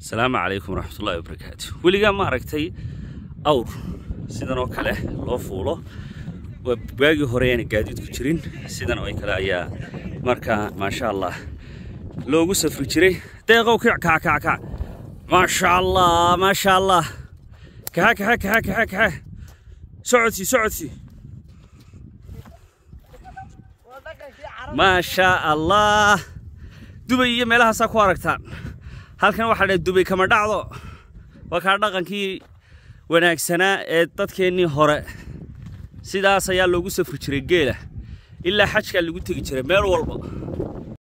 asalaamu calaykum waraxmatullahi wabarakaatu weligaa ma aragtay awr sidan oo kale loo fuulo waa waagii hore aana gaadiidku jirin sidan oo kale ayaa markaa maasha allah loogu safri jiray deeqow kic kaca kaca kaca maasha allah maasha allah kaxa kaxa kaxa kaxa kaxa socodsii socodsii maasha allah dubay iyo meelahaasaa ku aragtaan halkan waxaa dhahay dubay kama dhacdo waa kaa dhaqankii wanaagsanaa ee dadkeennii hore sidaas ayaa loogu safri jiray geela ilaa xajkaa lagu tegi jiray meel walba